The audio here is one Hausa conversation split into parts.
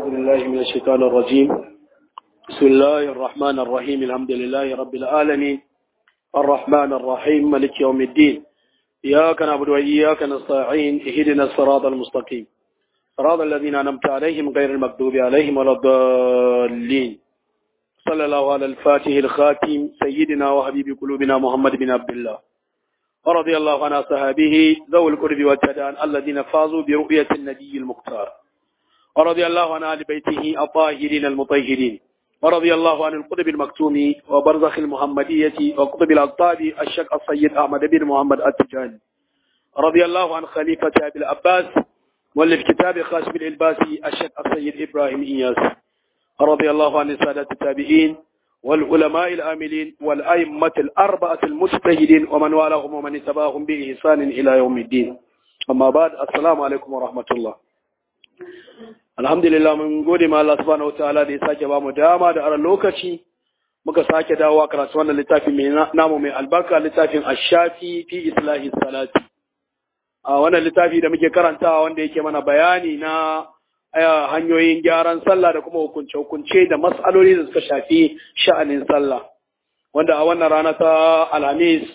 بالله من الشيطان الرجيم بسم الله الرحمن الرحيم الحمد لله رب العالمين الرحمن الرحيم ملك يوم الدين إياك نعبد وإياك نستعين اهدنا الصراط المستقيم صراط الذين أنعمت عليهم غير المغضوب عليهم ولا الضالين صلى الله على الفاتح الخاتم سيدنا وحبيب قلوبنا محمد بن عبد الله ورضي الله عن أصحابه ذوي القرب والتدان الذين فازوا برؤية النبي المختار ورضي الله عن آل بيته الطاهرين المطهرين ورضي الله عن القطب المكتوم وبرزخ المحمدية وقطب الأقطاب الشيخ السيد أحمد بن محمد التجاني رضي الله عن خليفة أبي العباس مؤلف كتاب خاشم الإلباسي الشيخ السيد إبراهيم إياس رضي الله عن السادة التابعين والعلماء الآملين والأئمة الأربعة المجتهدين ومن والاهم ومن اتبعهم بإحسان إلى يوم الدين أما بعد السلام عليكم ورحمة الله alhamdulillah mun gode ma Allah subhanahu wataala da ya sake ba mu dama da aran lokaci muka sake dawowa karatu wannan littafi mai namu mai albarka littafin ash-shafi fi islahi salati a wannan littafi da muke karantawa wanda yake mana bayani na hanyoyin gyaran sallah da kuma hukunce-hukunce da mas'aloli da suka shafi sha'anin sallah wanda a wannan rana ta alhamis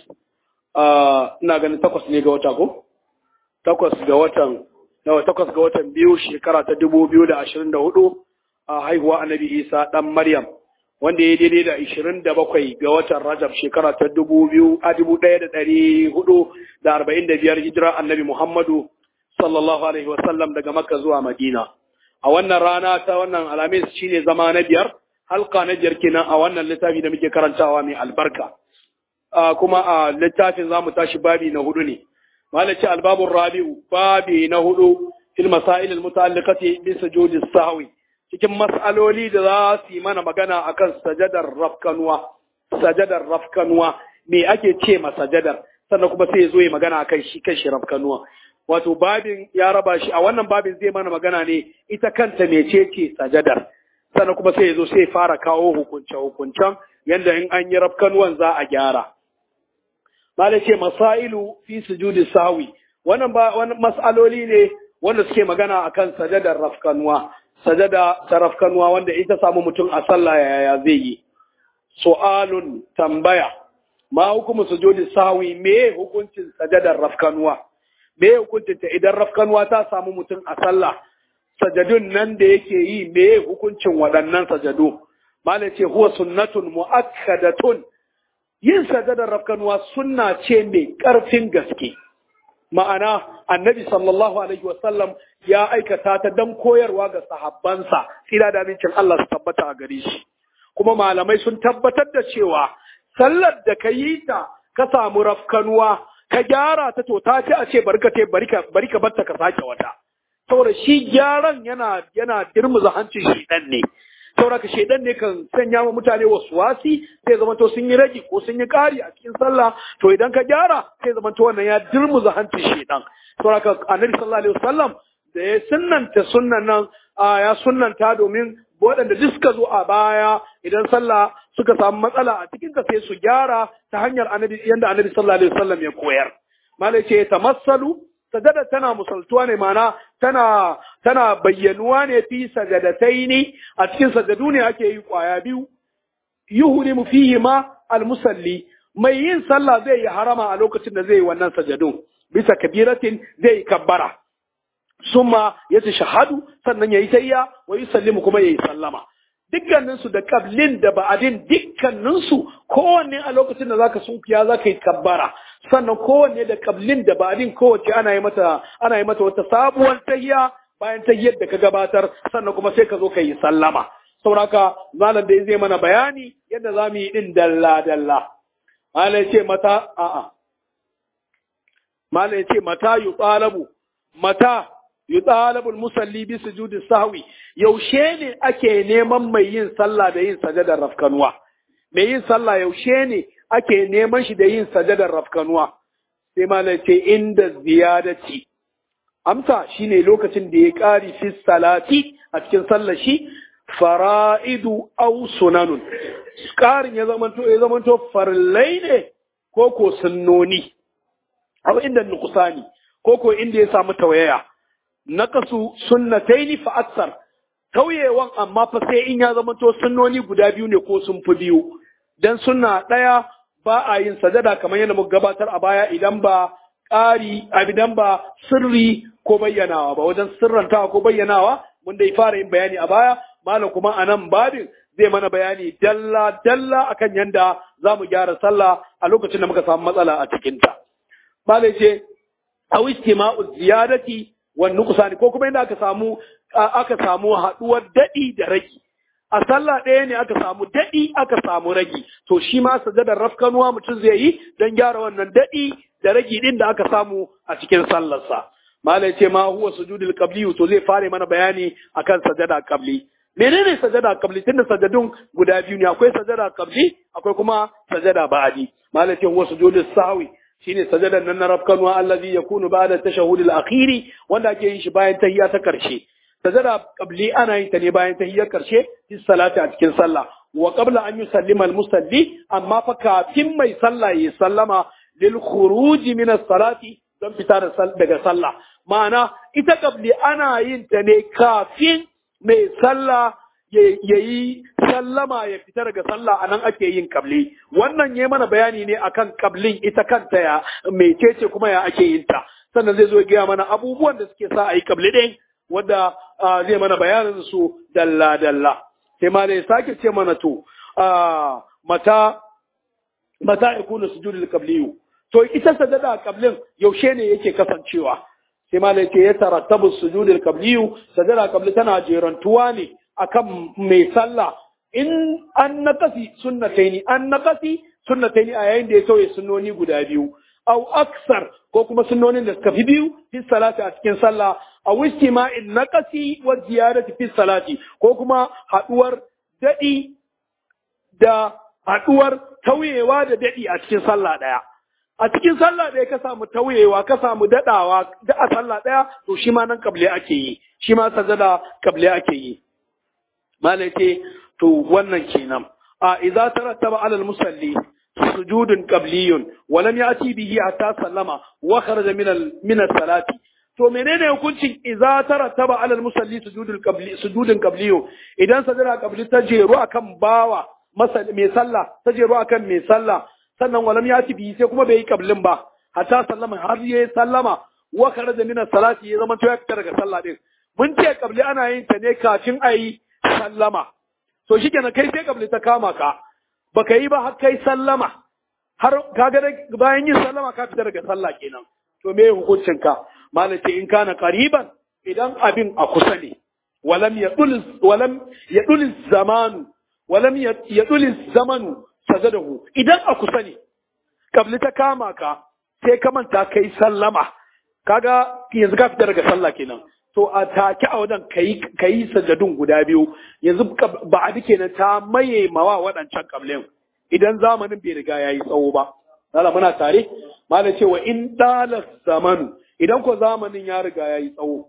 ina ganin takwas ne ga wata ko takwas ga watan nawa takwas ga watan biyu shekara ta dubu biyu da ashirin da hudu a haihuwa annabi isa dan maryam wanda ya daidai da ashirin da bakwai ga watan rajab shekara ta dubu biyu a dubu ɗaya da ɗari hudu da arba'in da biyar hijira annabi muhammadu sallallahu alaihi wasallam daga makka zuwa madina a wannan rana ta wannan alhamis shine zama na biyar halka na biyar kenan a wannan littafi da muke karantawa mai albarka kuma a littafin za mu tashi babi na hudu ne malaci albabun rabi'u babi na hudu fil masail almuta'alliqati bi sujudi sahwi cikin mas'aloli da za su yi mana magana akan sajadar rafkanuwa sajadar rafkanuwa me ake ce ma sajadar sannan kuma sai ya zo ya magana akan shi kan shi rafkanuwa wato babin ya raba shi a wannan babin zai mana magana ne ita kanta mecece sajadar sannan kuma sai ya zo sai fara kawo hukunce hukuncen yanda in an yi rafkanuwan za a gyara Mala ce masailu fi sujudi sahwi wannan ba wannan mas'aloli ne wanda suke magana akan sajadar rafkanuwa sajada ta rafkanuwa wanda ita samu mutum a sallah yaya zai yi su'alun tambaya ma hukumu sujudi sahwi me hukuncin sajadar rafkanuwa me hukuncin ta idan rafkanuwa ta samu mutum a sallah sajadun nan da yake yi me hukuncin waɗannan sajadu Mala ce huwa sunnatun mu'akkadatun yin sajadar rafkanuwa sunna ce mai ƙarfin gaske ma'ana annabi sallallahu alaihi wasallam ya aikata ta don koyarwa ga sahabbansa tsira da amincin Allah su tabbata a gare shi kuma malamai sun tabbatar da cewa sallar da ka yi ta ka samu rafkanuwa ka gyara ta to ta ce a ce bari ka bari ka batta ka sake wata saboda shi gyaran yana yana dirmuza hancin shi dan ne sauraka shaidan ne kan sanya wa mutane wasu wasi sai zama to sun yi rage ko sun yi ƙari a cikin sallah to idan ka gyara sai zama to wannan ya dirmuza hancin shaidan sauraka annabi sallallahu alaihi wasallam da ya sunnanta sunnan nan ya sunnanta domin waɗanda duk suka zo a baya idan sallah suka samu matsala a cikin ta sai su gyara ta hanyar annabi yanda annabi sallallahu alaihi wasallam ya koyar malai ce tamassalu sajada tana musaltuwa ne mana tana tana bayyanuwa ne fi sajadataini a cikin sajadu ne ake yi kwaya biyu yuhrimu fihi ma almusalli mai yin sallah zai yi harama a lokacin da zai yi wannan sajadu bisa kabiratin zai yi kabbara summa yace shahadu sannan yayi tayya wa yusallimu kuma yayi sallama dukkaninsu da kablin da ba'adin dukkaninsu kowanne a lokacin da zaka sunkiya zaka yi kabbara sannan kowanne da kablin da ba'adin kowace ana yi mata ana yi mata wata sabuwar tahiya bayan tahiyar da ka gabatar sannan kuma sai ka zo ka yi sallama sauraka malam da zai mana bayani yadda za mu yi din dalla dalla malam ce mata a'a malam ce mata yuqalabu mata yutalabul musalli bi sujudi sahwi yaushe ne ake neman mai yin sallah da yin sajadar rafkanuwa mai yin sallah yaushe ne ake neman shi da yin sajadar rafkanuwa sai malai ce inda ziyadati amsa shine lokacin da ya kari fi salati a cikin sallar shi fara'idu aw sunanun karin ya zamanto ya zamanto farillai ne ko ko sunnoni aw inda nuqsani ko ko inda ya samu tawaya naqasu sunnataini fa aksar tauyewan amma fa sai in ya zama to sunnoni guda biyu ne ko sun fi biyu dan sunna ɗaya ba a yin sajada kamar yadda muka gabatar a baya idan ba ƙari idan ba sirri ko bayyanawa ba wajen sirrantawa ko bayyanawa mun dai fara yin bayani a baya malam kuma a nan babin zai mana bayani dalla dalla akan yanda za mu gyara sallah a lokacin da muka samu matsala a cikinta. Malam ce aw istima'u ziyadati wan nuqsani ko kuma inda aka samu aka samu haduwar dadi da ragi a sallah ɗaya ne aka samu dadi aka samu ragi to shi ma sajadar rafkanuwa mutum zai yi don gyara wannan dadi da ragi din da aka samu a cikin sallarsa malai ce ma huwa sujudul qabli to zai fare mana bayani akan sajada qabli menene sajada qabli tunda sajadun guda biyu ne akwai sajada qabli akwai kuma sajada ba'di malai ce huwa sujudus sahwi shine sajadan nan na rafkanuwa allazi yakunu ba'da tashahhud al-akhiri wanda ake yin shi bayan tahiyya ta karshe sajada qabli ana yin ta ne bayan tahiyyar karshe fi salati a cikin sallah wa qabla an yusallima al-musalli amma fa kafin mai sallah ya sallama lil khuruj min as-salati don fita daga sallah ma'ana ita qabli ana yin ta ne kafin mai sallah ya yi sallama ya fita daga sallah a nan ake yin kabli wannan ya mana bayani ne akan kablin ita kanta ya mecece kuma ya ake yin ta sannan zai zo ya gaya mana abubuwan da suke sa a yi kabli ɗin wanda zai mana bayanin su dalla dalla sai ma ya sake ce mana to mata mata yakunu sujudul qabliyu to ita sajada kablin yaushe ne yake kasancewa sai ma ce ya tarattabu sujudul qabliyu sajada qabli tana jerantuwa ne akan mai sallah in an nakasi sunnataini an nakasi sunnataini a yayin da ya sauye sunnoni guda biyu au aksar ko kuma sunnonin da suka fi biyu fi salati a cikin sallah a istima'in nakasi wa ziyadati fi salati ko kuma haduwar dadi da haduwar tauyewa da dadi a cikin sallah daya a cikin sallah ɗaya ka samu tauyewa ka samu daɗawa da a sallah ɗaya to shi ma nan kable ake yi shi ma sajada kable ake yi malai ce to wannan kenan a idza tarattaba ala musalli sujudun qabliyun wa lam yati bihi hatta sallama wa kharaja min al min salati to menene hukuncin idza tarattaba ala musalli sujudul qabli sujudun qabliyun idan sajada qabli ta jeru akan bawa mai sallah ta jeru akan mai sallah sannan walam ya ci biyi sai kuma bai yi kablin ba hatta sallama har ya sallama wa kharaja min salati ya zama to ya fita daga sallah din mun ce kabli ana yin ta ne kafin a yi sallama to shikenan kai sai kabli ta kama ka baka yi ba har kai sallama har kaga bayan yin sallama ka fita daga sallah kenan to me hukuncin ka malace in kana qariban idan abin a kusa ne walam yadul walam yadul zamanu walam yadul zamanu sajadahu idan a kusa ne kabli ta kama ka sai ka manta kai sallama kaga yanzu ka fita daga sallah kenan to a take a wajen kai kai sajadun guda biyu yanzu ba a dike na ta maye mawa waɗancan kablin idan zamanin bai riga yayi tsawo ba lala muna tare malam cewa in dala zamanu idan ko zamanin ya riga yayi tsawo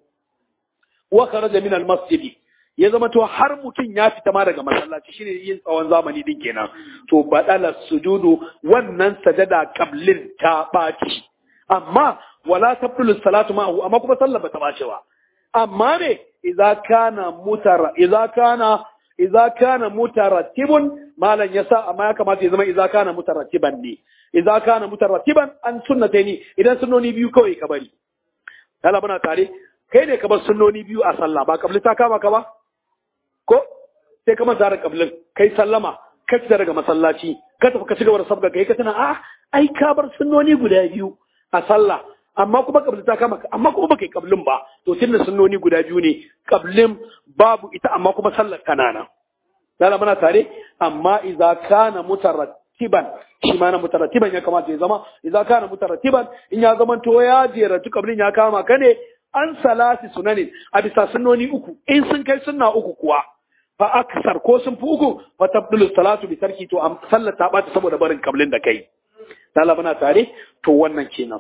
wa kharaja min al masjidi ya zama to har mutum ya fita ma daga masallaci shine yin tsawon zamani din kenan to badala sujudu wannan sajada qablin ta baci amma wala tabtulu salatu ma'ahu amma kuma sallah bata bace ba amma ne idza kana mutara idza kana idza kana mutarattibun malan yasa amma ya kamata ya zama idza kana mutarattiban ne idza kana mutarattiban an sunnataini idan sunnoni biyu kawai ka bari Allah muna tare kai ne ka bar sunnoni biyu a sallah ba kabli ta kama ka ba ko sai ka manta da kablin kai sallama ka fita daga masallaci ka tafi ka cigaba da sabga kai ka tana a ai ka bar sunnoni guda biyu a sallah amma kuma kabli ta kama amma kuma baka yi kablin ba to tunda sunnoni guda biyu ne kablin babu ita amma kuma sallar kanana dala muna tare amma idza kana mutarattiban shi ma na mutarattiban ya kamata ya zama idza kana mutarattiban in ya zama to ya jera kablin ya kama ka ne an salasi sunanin a bisa sunnoni uku in sun kai sunna uku kuwa fa aksar ko sun fi uku fa tabdulu salatu bi tarki to am sallar ta bata saboda barin kablin da kai dala muna tare to wannan kenan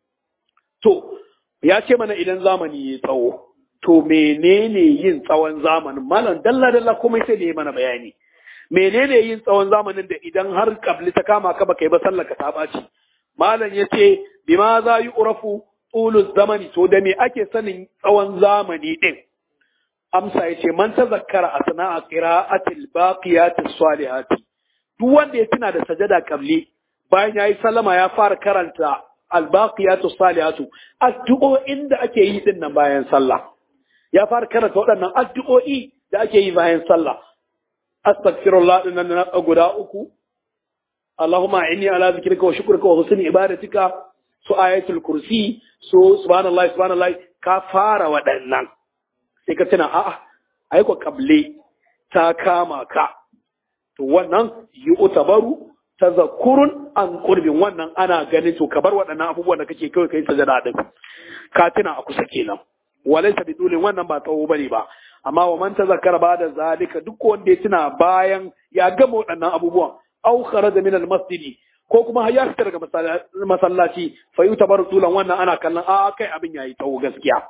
to ya ce mana idan zamani ya tsawo to menene yin tsawon zamanin malam dalla dalla komai sai da ya mana bayani menene yin tsawon zamanin da idan har kabli ta kama ka baka yi ba sallar ka ta baci malam yace bima za yi urafu tulus zamani to da me ake sanin tsawon zamani din amsa yace man tazakkara asna'a qira'atil baqiyatis salihati duk wanda ya tuna da sajada kabli bayan yayi sallama ya fara karanta albaqiyatus salihatu addu'o'in da ake yi din nan bayan sallah ya fara karanta waɗannan addu'o'i da ake yi bayan sallah astaghfirullah din nan guda uku Allahumma inni ala zikrika wa shukrika wa husni ibadatika su ayatul kursi su subhanallah subhanallah ka fara waɗannan sai ka tuna a'a ai ko kable ta kama ka to wannan yi utabaru tazakkurun an qurbin wannan ana ganin to ka bar waɗannan abubuwan da kake kawai kai sajada din ka tuna a kusa kenan walaysa bidulin wannan ba tsawo bane ba amma wa man tazakkara ba da zalika duk wanda ya tuna bayan ya gama waɗannan abubuwan aw kharaja min al-masjid ko kuma har ya fita daga masallaci fa yutabaru tulan wannan ana kallon a kai abin yayi tsawo gaskiya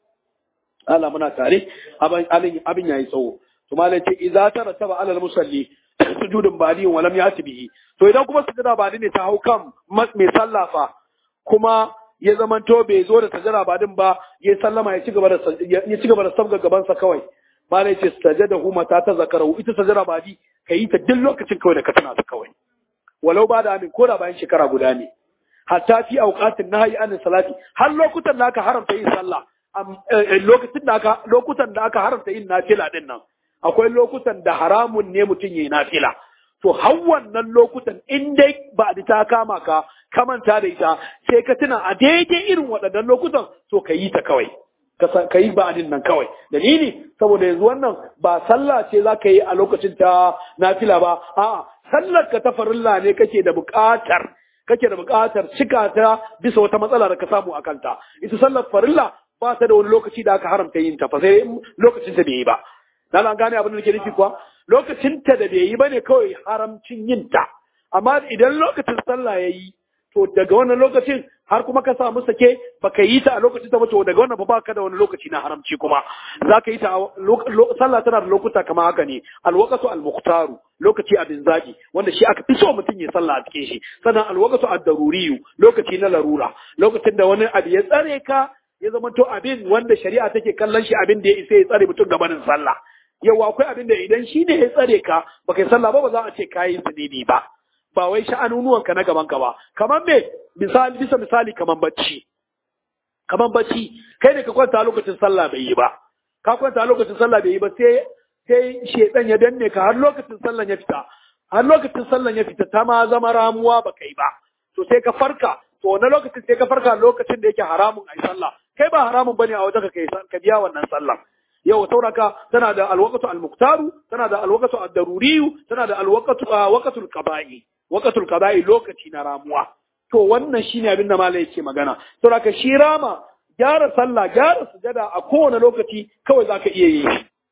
Allah muna tare abin abin yayi tsawo to malai ce idza tarataba ala al-musalli sujudun badi wa lam yati bihi to idan kuma sujada badi ne ta hau kan mai sallafa kuma ya zamanto bai zo da sajada badin ba ya sallama ya ci gaba da ya ci gaba da sabga gaban sa kawai malai ce sajada huma ta ta zakaru ita sajada badi kayi ta duk lokacin kawai da ka tana ta kawai walau ba da amin ko da bayan shekara guda ne hatta fi auqatin nahyi an salati har lokutan da aka haramta yin sallah lokacin da aka lokutan da aka haramta yin nafila din nan akwai lokutan da haramun ne mutum yayi nafila to har wannan lokutan in dai ba da ta kama ka ka manta da ita sai ka tuna a daidai irin waɗannan lokutan to ka yi ta kawai ka yi ba'adin nan kawai dalili saboda yanzu wannan ba sallah ce za ka yi a lokacin ta nafila ba a'a sallar ka ta farilla ne kake da buƙatar kake da buƙatar cika ta bisa wata matsala da ka samu a kanta ita sallar farilla ba ta da wani lokaci da aka haramta yin ta fa sai lokacin ta bai yi ba dan an gane abin da nake nufi kuwa lokacin ta da bai yi bane kawai haramcin yin ta amma idan lokacin sallah yayi to daga wannan lokacin har kuma ka samu sake baka yi ta a lokacin ta ba to daga wannan ba baka da wani lokaci na haramci kuma zaka yi ta sallah tana da lokuta kamar haka ne alwaqatu almuqtaru lokaci abin zaki wanda shi aka fi so mutum ya sallah a cikin shi sannan alwaqatu ad-daruriyu lokaci na larura lokacin da wani abu ya tsare ka ya zama to abin wanda shari'a take kallon shi abin da ya isa ya tsare mutum gabanin sallah yau akwai abin da idan shi ne ya tsare ka baka yi sallah ba ba za a ce kayi zunubi ba ba wai sha'anunuwanka na gaban ka ba kamar me misali bisa misali kamar bacci kamar bacci kai ne ka kwanta lokacin sallah bai yi ba ka kwanta lokacin sallah bai yi ba sai sai shedan ya danne ka har lokacin sallah ya fita har lokacin sallah ya fita ta ma zama ramuwa ba kai ba to sai ka farka to wani lokacin sai ka farka lokacin da yake haramun ai sallah kai ba haramun bane a wajen ka kai ka biya wannan sallah yau sauraka tana da alwaqatu almuqtaru tana da alwaqatu ad-daruriyu tana da alwaqatu waqatul qada'i waqatul qada'i lokaci na ramuwa to wannan shine abin da malai yake magana sauraka shi rama gyara sallah gyara sujada a kowane lokaci kawai zaka iya yi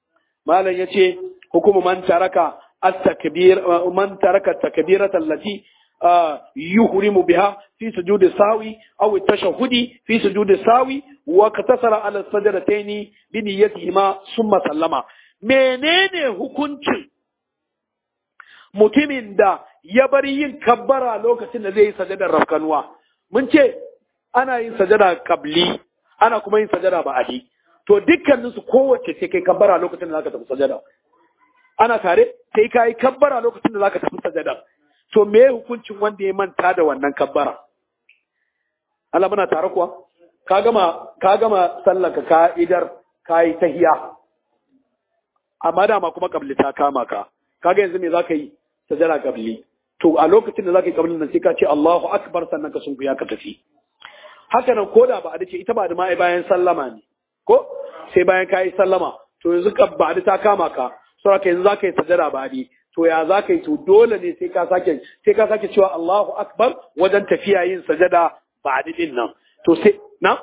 malam yace hukumu man taraka at-takbir man taraka at-takbirata allati يهرم بها في سجود الساوي أو التشهد في سجود الساوي وكتسر على السجدتين بنيتهما ثم سلم menene hukuncin mutumin da ya bari yin kabbara lokacin da zai yi sajadar rafkanuwa mun ce ana yin sajada kabli ana kuma yin sajada ba'adi to dukkaninsu kowace sai kai kabbara lokacin da zaka tafi sajada ana tare sai ka yi kabbara lokacin da zaka tafi sajada to me hukuncin wanda ya manta da wannan kabbara Allah muna tare kuwa ka gama ka gama sallaka ka idar ka yi tahiya amma dama kuma kabli ta kama ka kaga yanzu me zaka yi sajada kabli to a lokacin da zaka yi kablin nan sai ka ce Allahu akbar sannan ka sunkuya ka tafi haka nan koda ba a dace ita ba da ma bayan sallama ne ko sai bayan ka yi sallama to yanzu ba ta kama ka saboda yanzu zaka yi sajada ba to ya za ka yi to dole ne sai ka sake sai ka sake cewa Allahu akbar wajen tafiya yin sajada ba din nan to sai na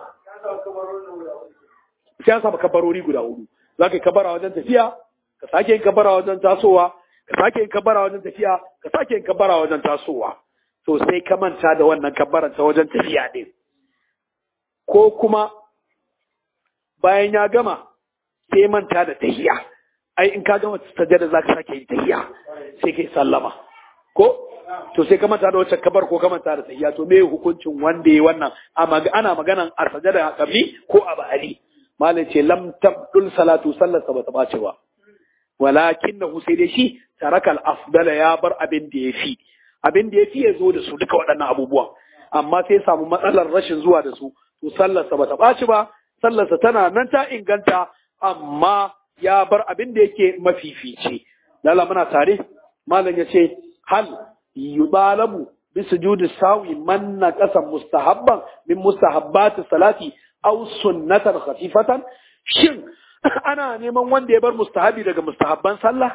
sai an saba kabarori guda hudu za ka yi kabara wajen tafiya ka sake yin kabara wajen tasowa ka sake yin kabara wajen tafiya ka sake yin kabara wajen tasowa to sai ka manta da wannan kabaran ta wajen tafiya din ko kuma bayan ya gama sai manta da tahiya ai in ka gama sajada za ka sake yin tahiya sai kai sallama ko to sai ka manta da wacce kabar ko ka manta da tahiya to me hukuncin wanda ya wannan ana maganan a sajada kabli ko a ba'ali malai ce lam tabdul salatu sallar sa bata bace ba walakinnahu sai dai shi tarakal afdala ya bar abin da yafi abin da yafi ya zo da su duka waɗannan abubuwan amma sai samu matsalar rashin zuwa da su to sallar sa bata baci ba sallar sa tana nan ta inganta amma ya bar abin da yake mafifici lalla muna tare malam ya ce hal yubalabu bi sujudi sawi man naqasa mustahabban min mustahabbati salati aw sunnatan khafifatan shin ana neman wanda ya bar mustahabi daga mustahabban sallah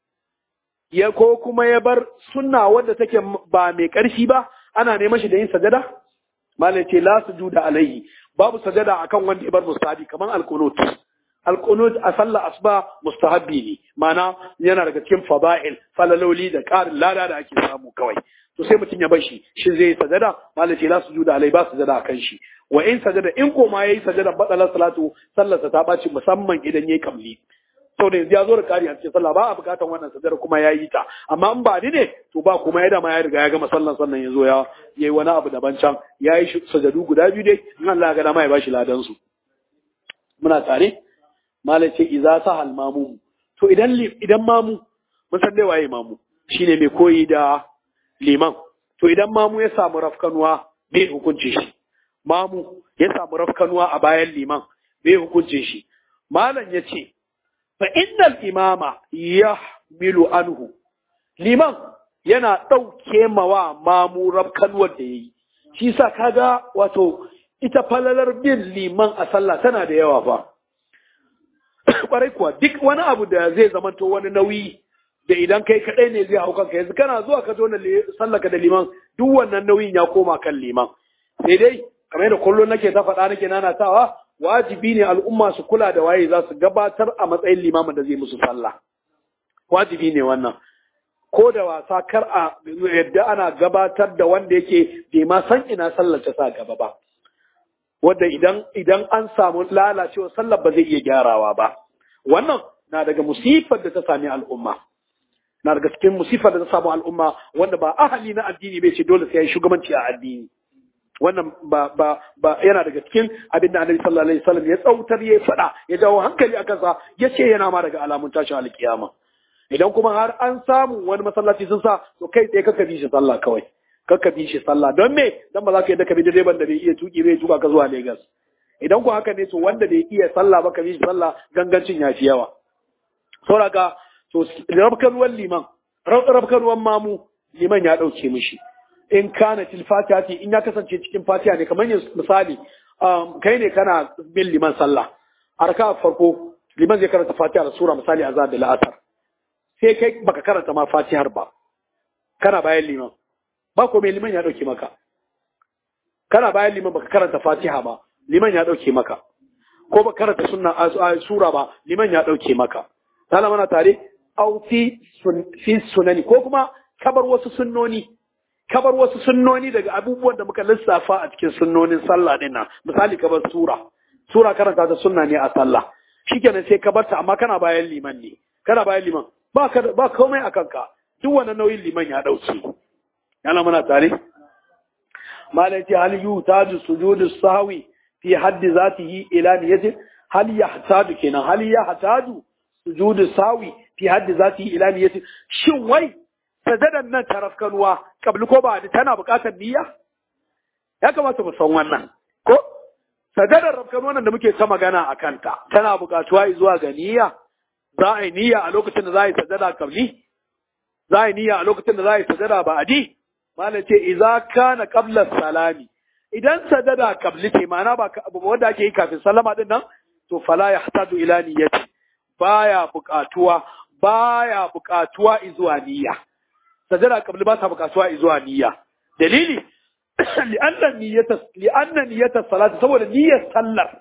ya ko kuma ya bar sunna wanda take ba mai ƙarfi ba ana neman shi da yin sajada malam ce la sujuda alaihi babu sajada akan wanda ya bar mustahabi kaman alqunut alqunut a sallah asuba mustahabbi ne mana yana daga cikin fada'il falaloli da ƙarin lada da ake samu kawai to sai mutum ya bar shi shi zai sajada malam ce la sujuda alaihi ba sajada akan shi wa in sajada in ko ma yayi sajada badala salatu sallarsa ta baci musamman idan yayi kamli sau da yanzu ya zo da kari a cikin sallah ba a bukatan wannan sadar kuma ya yi ta amma in ba ni ne to ba kuma ya dama ya riga ya gama sallan sannan ya zo ya yi wani abu daban can ya yi sajadu guda biyu dai in Allah ga dama ya bashi ladan su muna tare malai ce iza sa hal mamu to idan idan mamu mun san dai waye mamu shine mai koyi da liman to idan mamu ya samu rafkanuwa me hukunce shi mamu ya samu rafkanuwa a bayan liman me hukunce shi malam ya ce fa innal imama yahmilu anhu liman yana ɗauke mawa mamu rafkanuwar da yayi shi sa kaga wato ita falalar bin liman a sallah tana da yawa fa kwarai kuwa duk wani abu da zai zamanto wani nauyi da idan kai kadai ne zai hau kanka yanzu kana zuwa ka zo na sallaka da liman duk wannan nauyin ya koma kan liman sai dai kamar da kullum nake ta faɗa nake nanatawa wajibi ne al'umma su kula da waye za su gabatar a matsayin limamin da zai musu sallah wajibi ne wannan ko da wasa kar a yadda ana gabatar da wanda yake bai ma san ina sallar ta sa gaba ba wanda idan idan an samu lalacewa sallar ba zai iya gyarawa ba wannan na daga musifar da ta sami al'umma na daga cikin musifar da ta samu al'umma wanda ba ahali na addini bai ce dole sai ya yi shugabanci a addini wannan ba ba ba yana daga cikin abin da Annabi sallallahu alaihi wasallam ya tsautar ya faɗa ya jawo hankali a kansa ya ce yana ma daga alamun tashin alkiyama idan kuma har an samu wani masallaci sun sa to kai tsaye kaka bi shi sallah kawai kaka bi shi sallah don me dan ba za ka yadda ka bi direban da bai iya tuki bai tuka ka zuwa Lagos idan ku haka ne to wanda bai iya sallah ba ka bi shi sallah gangancin ya fi yawa saboda to rabkan liman rabkan mamu liman ya dauke mishi in kana til fatiha ce in ya kasance cikin fatiha ne kamar yin misali kai ne kana bin liman sallah a raka farko liman zai karanta fatiha da sura misali a da la'asar sai kai baka karanta ma fatihar ba kana bayan liman ba ko mai liman ya dauke maka kana bayan liman baka karanta fatiha ba liman ya dauke maka ko baka karanta sunna sura ba liman ya dauke maka tana mana tare au fi sunani ko kuma kabar wasu sunnoni kabar wasu sunnoni daga abubuwan da muka lissafa a cikin sunnonin sallah din nan misali kabar sura sura karanta ta sunna ne a sallah shikenan sai ka barta amma kana bayan liman ne kana bayan liman ba ka ba komai a kanka duk wannan nauyin liman ya dauke yana muna tare malai ce hal yutaju sujudu sahwi fi haddi zatihi ila niyatin hal yahtaju kenan hal yahtaju sujudu sahwi fi haddi zatihi ila niyatin shin wai sajadan nan ta rafkanuwa kabli ko ba tana buƙatar niyya ya kamata mu san wannan ko sajadar rafkanuwa nan da muke ta magana a kanta tana buƙatuwa zuwa ga niyya za a yi niyya a lokacin da za a yi sajada kabli za a yi niyya a lokacin da za a yi sajada ba adi malam ce idza kana qabla salami idan sajada kabli ce ma'ana ba wanda ake yi kafin sallama din nan to fala yahtaju ila niyyati baya buƙatuwa baya buƙatuwa zuwa niyya sajada kabli ba ta bukatuwa zuwa niyya dalili li'anna niyyata li'anna niyyata salati saboda niyyar sallar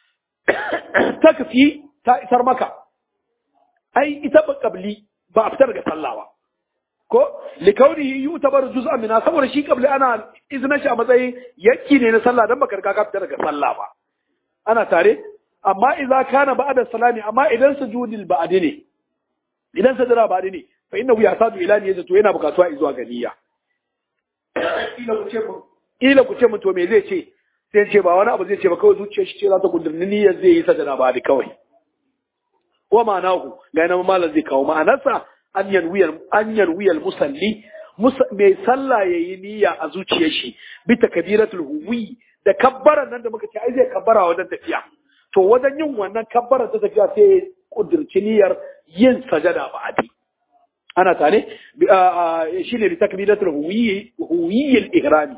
takfi ta isar maka ai ita ba kabli ba a fitar daga sallah ba ko likaunihi yutabar juz'an min saboda shi kabli ana izinin shi a matsayin yakki ne na sallah dan baka riga ka fitar daga sallah ba ana tare amma idza kana ba'da salami amma idan sujudil ba'di ne idan sajada ba'di ne fa innahu yasadu ila niyyati to yana bukatuwa zuwa ga niyya ila ku ce mun to me zai ce sai ce ba wani abu zai ce ba kawai zuciyar shi ce za ta kudurni niyyar zai yi sajada ba da kawai wa ma'anahu ga yana malam zai kawo ma'anarsa an yanwiyar musalli mai sallah ya yi niyya a zuciyar shi bi takbiratul huwi da kabbaran nan da muka ce ai zai kabbara wajen tafiya to wajen yin wannan kabbaran ta tafiya sai kudurci niyyar yin sajada ba a ana tare shi ne bi takbiratul huwi huwiyil ihrami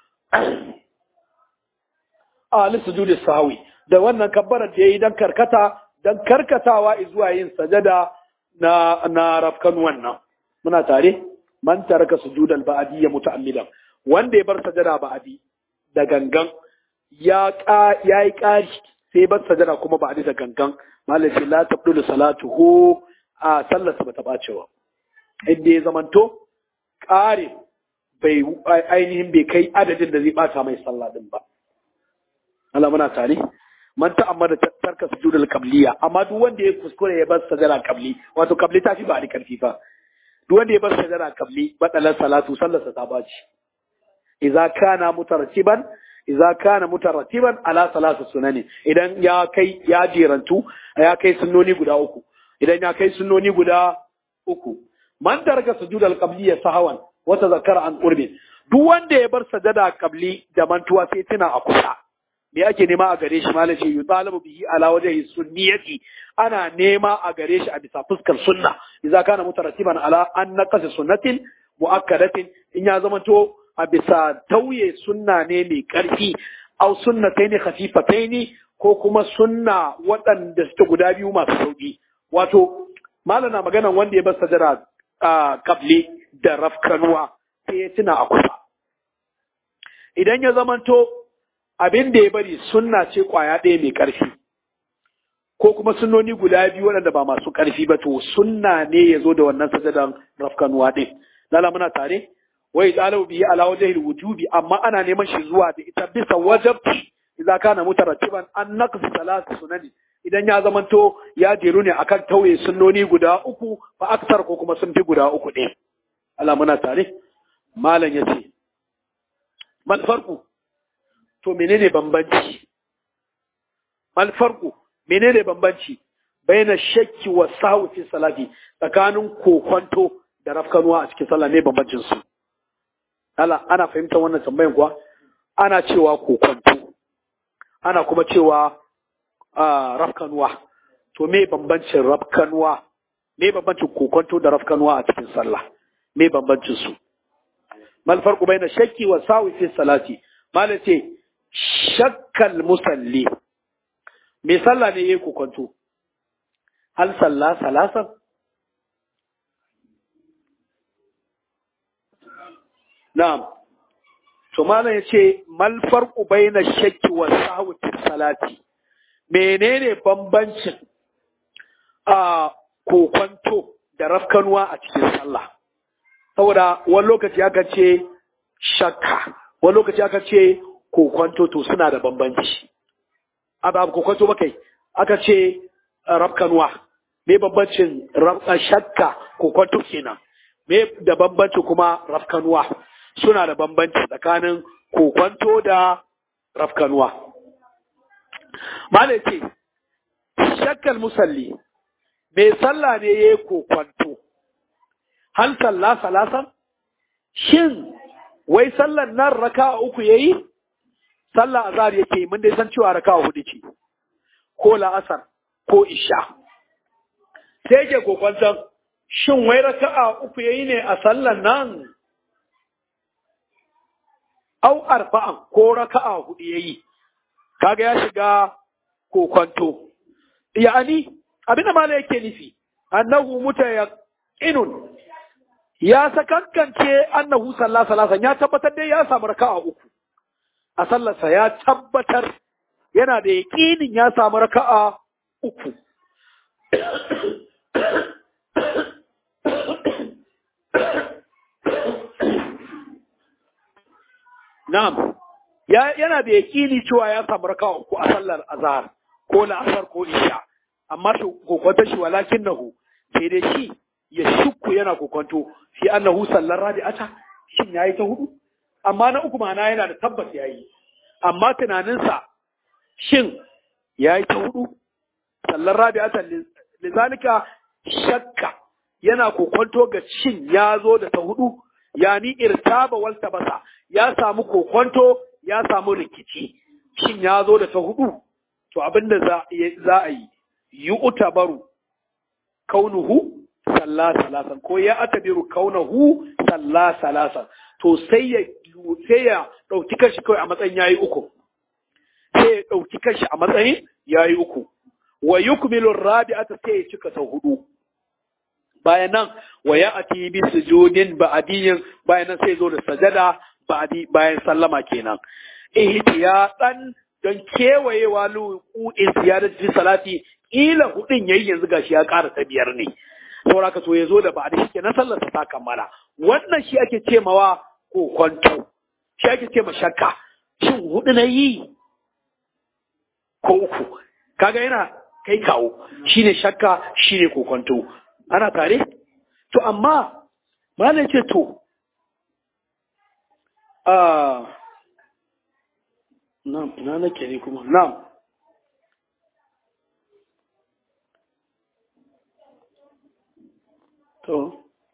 a lisujudi sawi da wannan kabbaran da yayi dan karkata dan karkatawa zuwa yin sajada na na rafkan wannan muna tare man taraka sujudal ba'di ya muta'ammidan wanda ya bar sajada ba'di da gangan ya ka yayi kari sai bar sajada kuma ba'di da gangan malai ce la tabdulu salatuhu a sallarsa bata bacewa inda ya zamanto kare bai ainihin bai kai adadin da zai bata mai sallah din ba Allah muna tare man ta'ammada tarka sujudul qabliya amma duk wanda ya kuskure ya bar sajada qabli wato qabli ta fi ba da karfi fa duk wanda ya bar sajada qabli badalan salatu sallarsa ta baci idza kana mutartiban idza kana mutartiban ala salatu sunani idan ya kai ya jerantu ya kai sunnoni guda uku idan ya kai sunnoni guda uku man tarka sujudul qabliya sahawan wa tazakkara an qurbin duk wanda ya bar sajada qabli da mantuwa sai tuna a kusa me ake nema a gare shi malam ce yutalabu bihi ala wajhi sunniyati ana nema a gare shi a bisa fuskar sunna idza kana mutarattiban ala an naqas sunnatin muakkadatin in ya zama to a bisa tauye sunna ne mai karfi aw sunnatayn khafifatayn ko kuma sunna waɗanda suke guda biyu masu sauki wato malam na magana wanda ya bar sajara a kabli da rafkanuwa sai ya tuna a kusa idan ya zamanto abin da ya bari sunna ce kwaya ɗaya mai ƙarfi ko kuma sunnoni guda biyu waɗanda ba masu ƙarfi ba to sunna ne ya zo da wannan sajadan rafkanuwa ɗin lala muna tare wai ɗalau biyi ala wajhil wujubi amma ana neman shi zuwa da ita bisa wajabci idza kana mutarattiban an naqs salatu sunani idan ya zamanto ya jeru ne akan tauye sunnoni guda uku fa aksar ko kuma sun fi guda uku ɗin Allah muna tare malam yace mal farqu to menene bambanci mal farqu menene bambanci baina shakki wa sahwi fi salati tsakanin kokonto da rafkanuwa a cikin sallah ne bambancin su Allah ana fahimtar wannan tambayan kuwa ana cewa kokonto ana kuma cewa rafkanuwa to me bambancin rafkanuwa me bambancin kokonto da rafkanuwa a cikin sallah me bambancin su mal farqu baina shakki wa sahwi fi salati malai ce shakkal musalli me sallah ne yayi kokonto hal salla salasan na'am to malam yace mal farqu baina shakki wa sahwi fi salati menene bambancin a kokonto da rafkanuwa a cikin sallah saboda wani lokaci aka ce shakka wani lokaci aka ce kokonto to suna da bambanci abu kokonto ba kai aka ce rafkanuwa me bambancin shakka kokonto kenan me da bambanci kuma rafkanuwa suna da bambanci tsakanin kokonto da rafkanuwa malai ce shakkal musalli mai sallah ne ya yi kokonto hal sallah salasan shin wai sallan nan raka uku ya yi sallah azhar yake mun dai san cewa raka hudu ce ko la'asar ko isha sai ke kokonton shin wai raka'a uku yayi ne a sallan nan au arba'an ko raka'a hudu yayi kaga ya shiga kokonto ya'ani abinda mala yake nufi annahu mutayaqinun ya sakankance annahu sallallahu alaihi ya tabbatar dai ya samu raka'a uku a sallarsa ya tabbatar yana da yaƙinin ya samu raka'a uku Na'am, yana da yaƙini cewa ya samu raka uku a sallar azhar ko la'asar ko isha, amma shi kokonto shi walakin nahu sai dai shi ya shukku yana kokonto shi annahu sallar rabi'ata shin yayi ta hudu amma na uku ma'ana yana da tabbas yayi amma tunaninsa shin ya yi ta hudu sallar rabi'atan lizalika shakka yana kokonto ga shin ya zo da ta hudu yani irtaba wal tabasa ya samu kokonto ya samu rikici shin ya zo da ta hudu to abinda za a yi yi utabaru kaunuhu salla salasan ko ya atabiru kaunahu salla salasan to sai ya sai ya dauki kanshi kawai a matsayin yayi uku sai ya dauki kanshi a matsayin yayi uku wa yukmilu rabi'ata sai ya cika ta hudu bayan nan wa ya ati bi sujudin ba'diyin bayan nan sai zo da sajada ba'di bayan sallama kenan ihtiyatan don kewayewa lu'u'in ziyarati salati ila hudin yayi yanzu gashi ya ƙara ta biyar ne saboda ka to ya zo da ba'di shi kenan sallar ta kammala wannan shi ake ce mawa ko kwanto shi ake ce ma shakka shin hudu na yi ko uku kaga yana kai kawo shine shakka shine kokonto ana tare to amma malam ce to ah na na nake ne kuma na'am to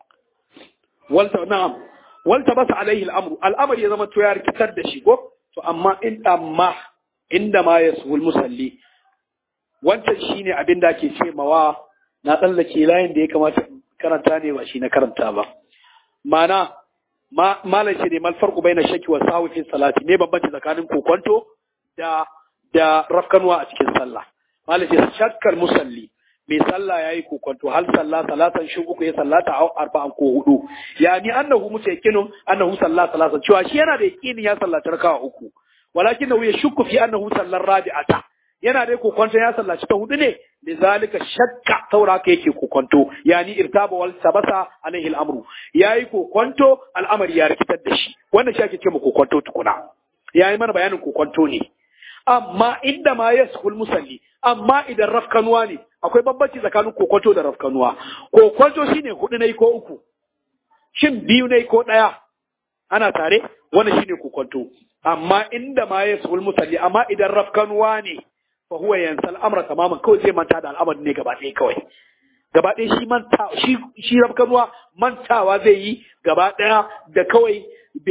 walta na'am walta basa alaihi al'amru al'amr ya zama to ya rikitar da shi ko to amma in amma inda ma yasbul musalli wancan shine abin da ake ce mawa na tsallake layin da ya kamata karanta ne ba shi na karanta ba mana malam ce ne mal farqu baina shakki wa sahwi fi salati ne bambanci tsakanin kokonto da da rafkanwa a cikin sallah malam ce shakkar musalli mai sallah yayi kokonto hal sallah salatan shi uku ya sallata au arba'an ko hudu yani annahu mutayakinun annahu sallah salatan cewa shi yana da yakinin ya sallata raka'a uku walakinahu yashukku fi annahu sallar rabi'ata yana dai kokonto ya sallaci ta hudu ne da zalika shakka saura ka yake kokonto yani irtaba wal sabasa alaihi al'amru yayi kokonto al'amari ya rikitar da shi wannan shi ake ce kokonto tukuna yayi mana bayanin kokonto ne amma inda ma yaskhul musalli amma idan rafkanuwa ne akwai bambanci tsakanin kokonto da rafkanuwa kokonto shine hudu ne ko uku shin biyu ne ko daya ana tare wannan shine kokonto amma inda ma yaskhul musalli amma idan rafkanuwa ne fa huwa yansa al'amra tamaman kawai zai manta da al'amarin ne gaba ɗaya kawai gaba ɗaya shi manta shi shi rafkanuwa mantawa zai yi gaba ɗaya da kawai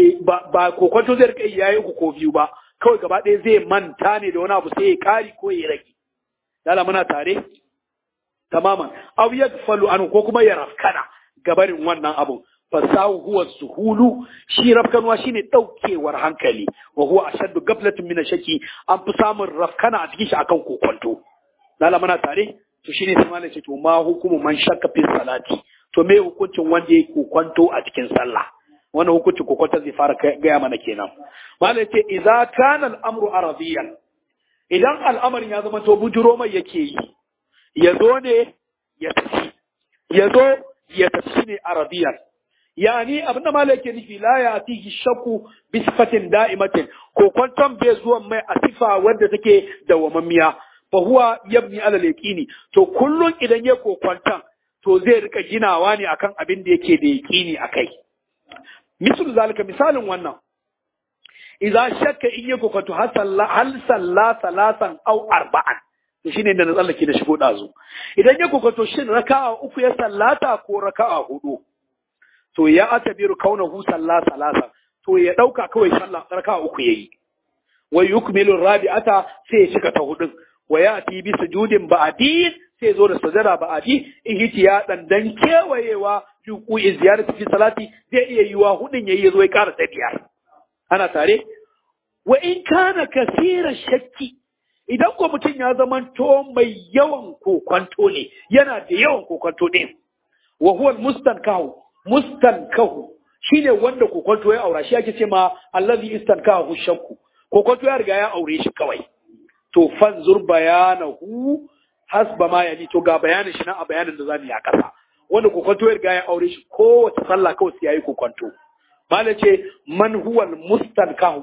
ba kokonto zai rika yayi uku ko biyu ba kawai gaba ɗaya zai manta ne da wani abu sai ya kari ko ya rage dala muna tare tamaman aw yagfalu an ko kuma ya rafkana gabarin wannan abun fasahu huwa suhulu shi rafkanuwa shine daukewar hankali wa huwa ashaddu gaflatin min shaki an fi samun rafkana a cikin shi akan kokonto lala muna tare to shine sai malai ce to ma hukumu man shakka fi salati to me hukuncin wanda yake kokonto a cikin sallah wannan hukuncin kokonto zai fara gaya mana kenan malai ce idza kana al-amru aradiyan idan al'amarin ya zama to bujuro mai yake yi ya zo ne ya tafi ya zo ya tafi ne aradiyan yani abin da malai ke nufi la ya atihi shakku bi sifatin da'imatin ko kwanton bai zuwa mai a sifa wadda take dawamammiya fa huwa yabni ala yaqini to kullun idan ya kokwantan to zai rika ginawa ne akan abin da yake da yaqini akai misal zalika misalin wannan idza shakka in ya kokwanto hal salla hal salla salasan aw arba'an to shine da na tsallake da shigo dazu idan ya kokwanto shin raka'a uku ya sallata ko raka'a hudu to ya atabiru kaunahu salla salasa to ya dauka kawai sallah raka uku yayi wa yukmilu rabi'ata sai ya cika ta hudun wa yati bi sujudin ba'di sai zo da sajada ba'di ihtiya dan dan kewayewa yuku ziyarati fi salati zai iya yiwa hudun yayi yazo ya kara ta biyar ana tare wa in kana kasira shakki idan ko mutum ya zamanto mai yawan kokwanto ne yana da yawan kokwanto ne wa huwa mustankahu mustankahu shine wanda kokonto ya aura shi ake ce ma allazi istankahu shakku kokonto ya riga ya aure shi kawai to fanzur bayanahu hasba ma yani to ga bayanin shi na a bayanin da zamu yi a kasa wanda kokonto ya riga ya aure shi kowace sallah kawai sai yayi kokonto malai ce man huwal mustankahu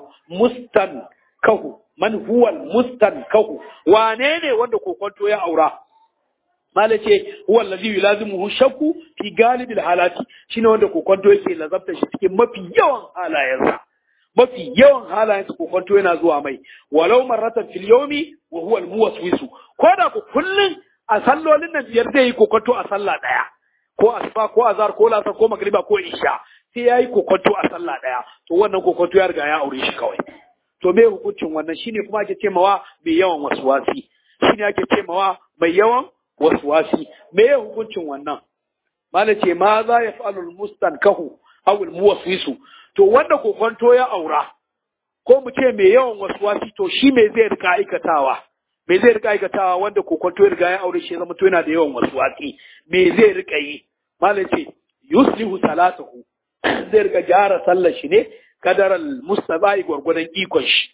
mustankahu man huwal mustankahu wane ne wanda kokonto ya aura mala ce huwa allazi yulazimuhu shakku fi galibil halati shine wanda kokonto yake lazabta shi cikin mafi yawan halayensa mafi yawan halayen su kokonto yana zuwa mai walau marratan fil yawmi wa huwa al-muwaswisu ko da ku kullun a sallolin nan biyar zai yi kokonto a sallah daya ko asuba ko azhar ko lasar ko magriba ko isha sai yayi kokonto a sallah daya to wannan kokonto ya riga ya aure shi kawai to me hukuncin wannan shine kuma ake ce mawa mai yawan waswasi shine ake ce mawa mai yawan waswasi me hukuncin wannan mala ce ma za ya fa'alu al-mustankahu aw al-muwaswisu to wanda kokonto ya aura ko mu ce mai yawan waswasi to shi me zai rika aikatawa me zai rika aikatawa wanda kokonto ya riga ya aure shi zama to yana da yawan waswasi me zai rika yi mala ce yuslihu salatahu zai rika gyara sallar shi ne kadaral mustabai gwargwadon ikon shi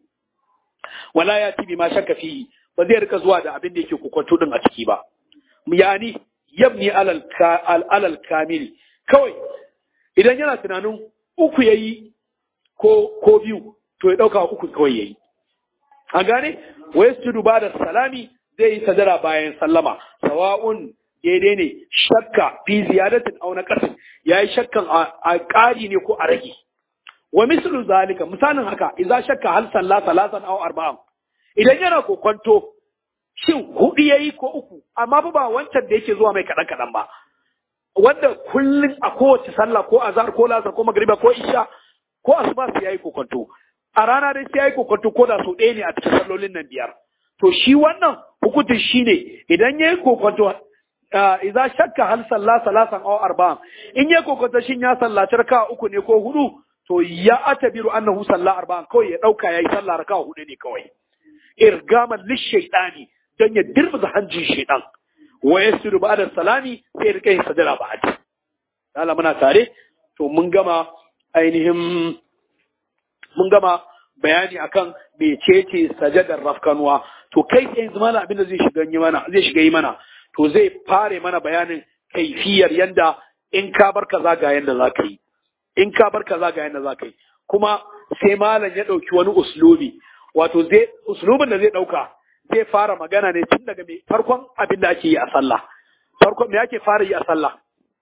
wala ya tibi ma shakka fi ba zai rika zuwa da abin da yake kokonto din a ciki ba yani yabni alal alal kamili kawai idan yana tunanin uku yayi ko ko biyu to ya dauka uku kawai yayi an gane wa yasjudu ba'da salami zai yi sadara bayan sallama sawa'un daidai ne shakka fi ziyadatin aw naqasin yayi shakkan a ƙari ne ko a rage wa mislu zalika misalin haka idza shakka hal salla salatan aw arba'an idan yana kokonto shin hudu yayi ko uku amma fa ba wancan da yake zuwa mai kadan kadan ba wanda kullun a kowace sallah ko azhar ko lasar ko magriba ko isha ko asuba sai yayi kokonto a rana dai sai yayi kokonto ko da so ɗaya ne a cikin sallolin nan biyar to shi wannan hukuncin shine idan yayi kokonto idza shakka hal salla salatan aw arba'an in yayi kokonto shin ya sallaci raka uku ne ko hudu to ya atabiru annahu salla arba'an kawai ya dauka yayi sallah raka hudu ne kawai irgaman lishaytani dan ya dirba hanjin shaytan wa yasiru ba'da salami sai rika yin sajada ba'di Allah muna tare to mun gama ainihin mun gama bayani akan mecece sajadar rafkanuwa to kai sai yanzu mana abin da zai shiga yi mana zai shiga yi mana to zai fare mana bayanin kaifiyar yanda in ka bar kaza ga yanda za ka yi in ka bar kaza ga yanda za ka yi kuma sai malam ya ɗauki wani uslubi wato zai uslubin da zai ɗauka zai fara magana ne tun daga mai farkon abin da ake yi a sallah farkon me ake fara yi a sallah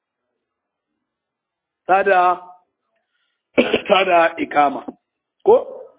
tada tada ikama ko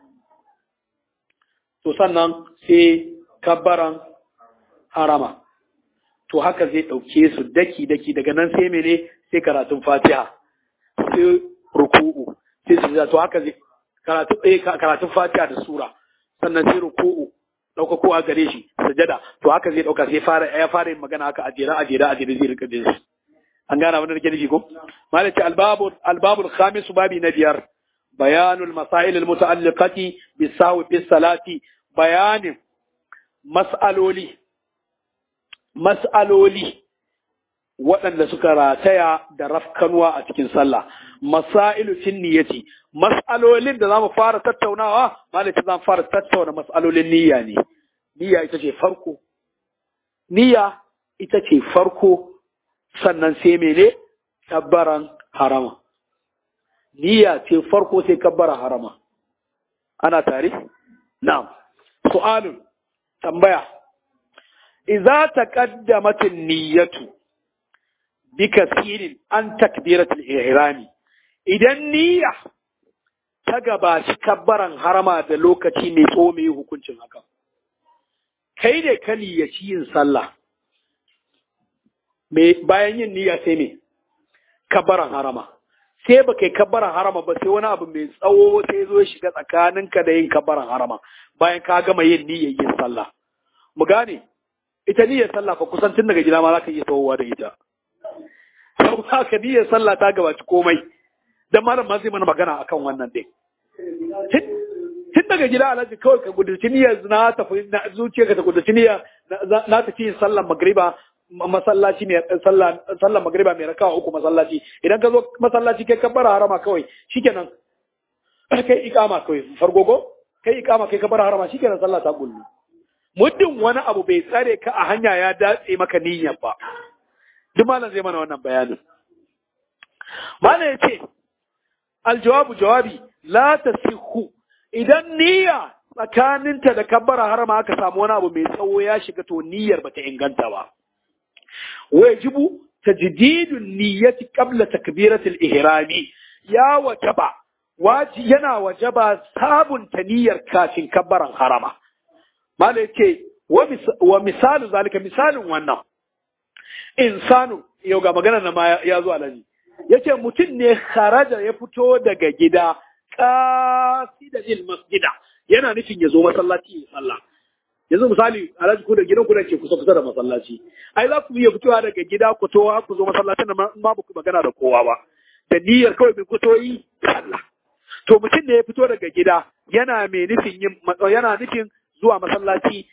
to sannan sai kabbaran harama to haka zai ɗauke su daki daki daga nan sai mene sai karatun fatiha sai ruku'u sai su to haka zai karatu eh karatun fatiha da sura sannan sai ruku'u dauka ko a gare shi sajada to haka zai dauka sai fara ya fara yin magana haka ajira ajira ajira zai rika jin shi an gana wannan nake nufi ko malaka albabu albabul khamis babi na biyar bayanul masail almutaalliqati bisawi bis salati bayanin mas'aloli mas'aloli waɗanda suka rataya da rafkanuwa a cikin sallah masailu fin niyyati mas'alolin da zamu fara tattaunawa malaka zamu fara tattauna mas'alolin niyya ne niyya ita ce farko niyya ita ce farko sannan sai mene kabbaran harama niyya ce farko sai kabbara harama ana tare na'am su'alun tambaya idza taqaddamat an-niyyatu bikasirin an takbiratul ihrami idan niyya ta gabaci kabbaran harama da lokaci mai tso mai hukuncin haka kai ne ka niyyaci yin sallah me bayan yin niyya sai me kabbaran harama sai ba kai kabbaran harama ba sai wani abu mai tsawo sai zo shiga tsakaninka da yin kabbaran harama bayan ka gama yin niyyar yin sallah mu gane ita niyyar sallah fa kusan tun daga gida ma za ka iya tsawowa da ita sau haka niyyar sallah ta gabaci komai dan malam ma zai mana magana akan wannan din tun daga gida alhaji kawai ka gudurci niyyar na tafi zuciyarka ta gudurci niyyar na tafi yin sallar magriba masallaci mai sallah sallar magriba mai rakawa uku masallaci idan ka zo masallaci kai ka bara harama kawai shikenan kai ikama kawai fargogo kai ikama kai ka bara harama shikenan sallah ta gullu muddin wani abu bai tsare ka a hanya ya datse maka niyyar ba duk malam zai mana wannan bayanin malam ya ce aljawabu jawabi la tasihu idan niyya tsakaninta da kabbara harama aka samu wani abu mai tsawo ya shiga to niyyar bata inganta ba wajibu tajdidun niyyati qabla takbiratul ihrami ya wajaba waji yana wajaba sabunta niyyar kafin kabbaran harama mala yace wa misalu zalika misalin wannan insanu yau ga magana na ma ya zo alaji yace mutum ne kharaja ya fito daga gida qasida il masjida yana nufin ya zo masallaci ya sallah yanzu misali alhaji ku da gidan ku da ke kusa kusa da masallaci ai za ku iya fitowa daga gida ku to ku zo masallacin nan ma ba ku magana da kowa ba da niyyar kawai bai fito yi sallah to mutum ne ya fito daga gida yana mai nufin yin yana nufin zuwa masallaci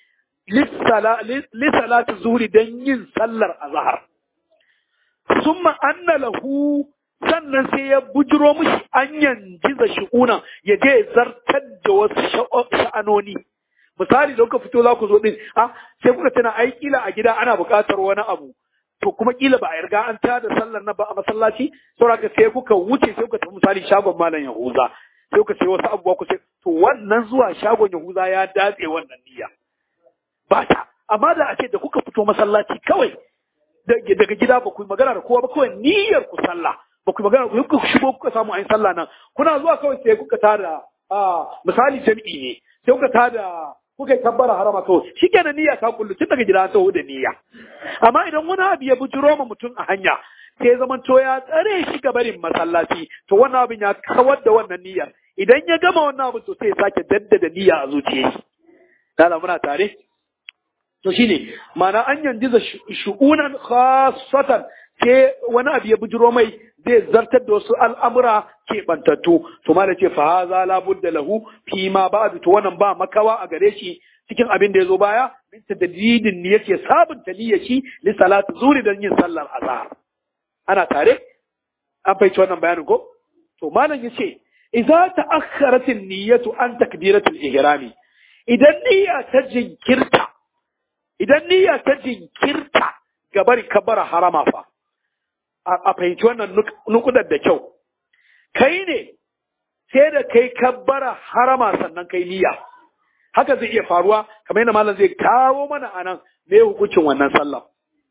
lissalati zuhri don yin sallar azhar summa anna lahu sannan sai ya bujiro mushi an yanjiza shi'una ya je zartar da wasu sha'anoni misali da kuka fito za ku zo din a sai kuka tana ai kila a gida ana buƙatar wani abu to kuma kila ba a yarda an tada sallar na ba a masallaci saboda sai kuka wuce sai kuka tafi misali shagon malam Yahuza sai kuka sai wasu abubuwa ku sai to wannan zuwa shagon Yahuza ya datse wannan niyya ba ta amma da a ce da kuka fito masallaci kawai daga gida ba ku yi magana da kowa ba kawai niyyar ku sallah ba ku yi magana ku kuka shigo kuka samu ayin sallah nan kuna zuwa kawai sai kuka tada misali jami'i ne sai kuka tada kuka tabbara harama to shi kenan niyya ta kullu tun daga gida taho da niyya amma idan wani abu ya bujiro ma mutum a hanya sai zaman to ya tsare shi ga barin masallaci to wannan abin ya kawar da wannan niyyar idan ya gama wannan abin to sai ya sake daddada niyya a zuciyar shi dala muna tare to shine ma'ana an yanjiza shu'unan khassatan sai wani abu ya bujiro mai zai zartar da wasu al'amura keɓantattu, to ma da ce fa haza la budda lahu fi ma ba'du to wannan ba makawa a gare shi cikin abin da ya zo baya min tadidin ne yake sabunta niyyar shi li salati zuri dan yin sallar azhar ana tare an fahimci wannan bayanin ko to malam yace idza ta'akhkharat an-niyyatu an takbiratul ihrami idan niyya ta jinkirta idan niyya ta jinkirta ga bari kabbara harama fa a fahimci wannan nukudar da kyau kai ne sai da kai kabbara harama sannan kai niyya haka zai iya faruwa kamar yadda malam zai kawo mana anan me hukuncin wannan sallah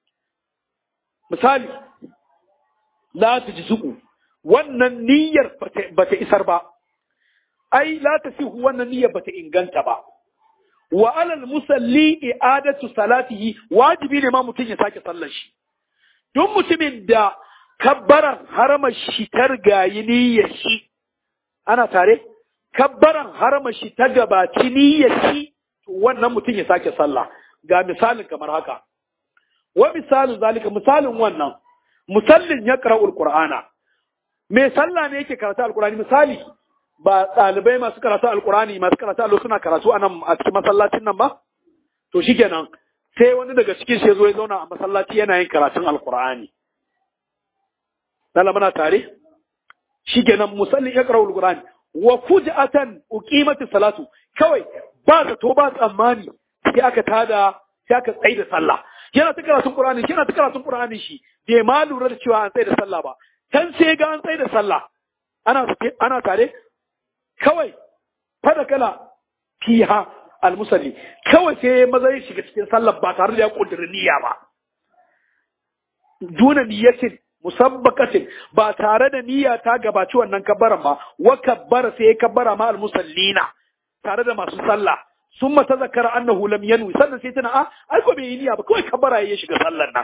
misali la ji suku wannan niyyar bata isar ba ai la sihu wannan niyyar bata inganta ba wa alal musalli i'adatu salatihi wajibi ne ma mutum ya sake sallar shi duk mutumin da kabbaran harama shi ta rigayi niyyar shi ana tare kabbaran harama shi ta gabaci niyyar shi to wannan mutum ya sake sallah ga misalin kamar haka wa misalin zalika misalin wannan musallin ya qara'ul qur'ana me sallah ne yake karatu alqur'ani misali ba ɗalibai masu karatu alqur'ani masu karatu allo suna karatu anan a cikin masallacin nan ba to shikenan sai wani daga cikin shi zo ya zauna a masallaci yana yin karatun alkur'ani lalla muna tare shikenan musallin ya qara'ul qur'ani wa fuj'atan uqimati salatu kawai ba zato ba tsammani sai aka tada sai aka tsaye da sallah yana ta karatun qur'ani yana ta karatun qur'ani shi bai ma lura da cewa an tsaye da sallah ba kan sai ga an tsaye da sallah ana ana tare kawai fada kala fiha almusalli kawai sai maza ya shiga cikin sallar ba tare da ya kudiri niyya ba duna niyyatin musabbaqatin ba tare da niyya ta gabaci wannan kabbaran ba wa kabbara sai ya kabbara ma almusallina tare da masu sallah summa tazakkara annahu lam yanwi sannan sai tana a ai ko bai yi niyya ba kawai kabbara ya shiga sallar nan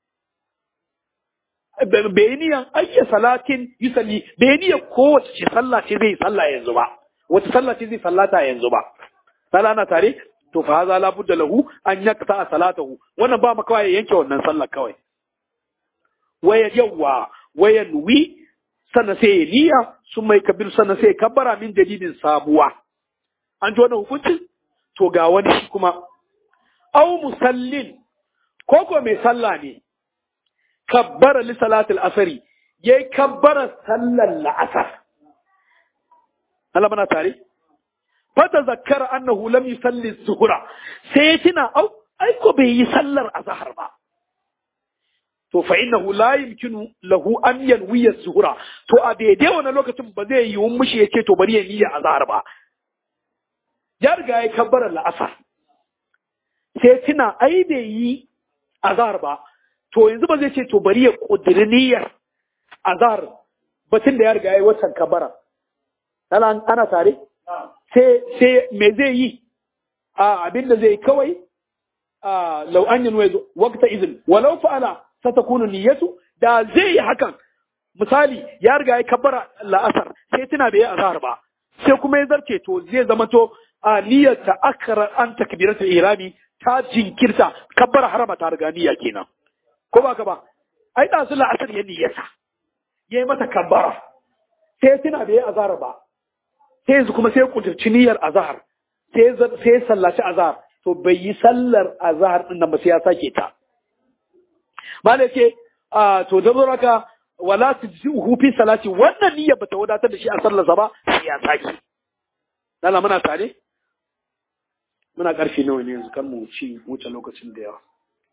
bai yi niyyan ayya salatin yusalli bai yi niyya kowace ce sallah ce zai sallah yanzu ba wata sallah ce zai sallata yanzu ba sallah na tare to fa haza la budda lahu an yakta salatahu wannan ba maka ya yanke wannan sallar kawai waya yawa waya nuwi sannan sai ya niyya sun mai kabir sannan sai ya kabbara min dalilin sabuwa an ji wannan hukuncin to ga wani shi kuma au musallin ko ko mai sallah ne kabbara li salatil asari yayi kabbara sallar la'asar Allah mana tare fata zakkara annahu lam yusalli zuhura sai tuna au ai ko bai yi sallar azhar ba to fa innahu la yumkinu lahu an yanwiya zuhura to a daidai wannan lokacin ba zai yi mushi yace to bari ya niyya azhar ba ya riga ya kabbara la'asar sai tuna ai bai yi azhar ba to yanzu ba zai ce to bari ya kudiri niyyar azhar batun da ya riga ya yi watan kabbara ana ana tare sai sai me zai yi a abin da zai kawai a law an yanwa waqta izin walau fa'ala satakunu niyyatu da zai yi hakan misali ya riga ya kabbara la'asar sai tuna bai yi azhar ba sai kuma ya zarce to zai zama to a niyyar ta akara an takbiratul ihrami ta jinkirta kabbara harama ta riga niyya kenan ko ba ka ba ai da sun la'asar ya niyyata yayi mata kabbara sai tuna bai yi azhar ba sai yanzu kuma sai ya kudurci niyyar azhar sai sai ya sallaci azhar to bai yi sallar azhar din nan ba sai ya sake ta malai ce to da raka wala tujzi'uhu fi salati wannan niyya bata wadatar da shi a sallarsa ba sai ya sake dala muna tare muna karfe nawa ne yanzu kan mu ci wuce lokacin da yawa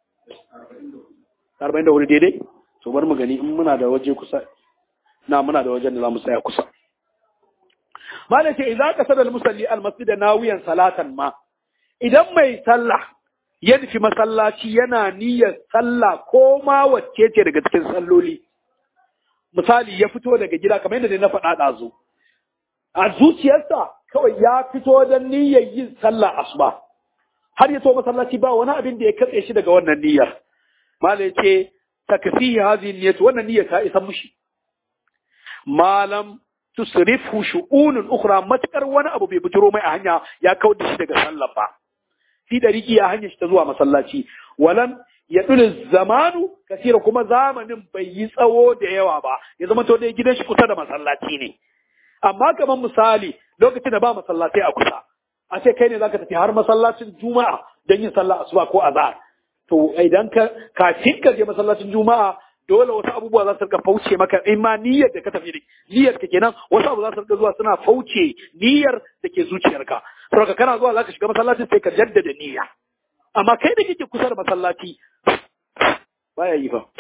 44 daidai to bar mu gani in muna da waje kusa na muna da wajen da za mu tsaya kusa malai ce idan ka sadal musalli al masjid nawiyan salatan ma idan mai sallah ya nufi masallaci yana niyyar sallah ko ma wacce ce daga cikin salloli misali ya fito daga gida kamar yadda na faɗa ɗazu a zuciyarsa kawai ya fito don niyyar yin sallah asuba har ya so masallaci ba wani abin da ya katse shi daga wannan niyyar malai ce takfihi hadhihi niyyat wannan niyyar ta isa mushi malam tusrifu shu'unun ukhra matakar wani abu bai bujiro mai a hanya ya kawar da shi daga sallah ba fi dariki ya hanyar shi ta zuwa masallaci walan ya tuli zamanu kasira kuma zamanin bai yi tsawo da yawa ba ya zama to dai gidan shi kusa da masallaci ne amma kamar misali lokacin da ba masallatai a kusa a ce kai ne zaka tafi har masallacin juma'a don yin sallah asuba ko azhar to idan ka kafin ka je masallacin juma'a dole wasu abubuwa za su rika fauce maka in ma niyyar da ka tafi da niyyar ka kenan wasu abu za su rika zuwa suna fauce niyyar da ke zuciyarka saboda kana zuwa zaka shiga masallacin sai ka jaddada niyya amma kai da kike kusa da masallaci baya yi fa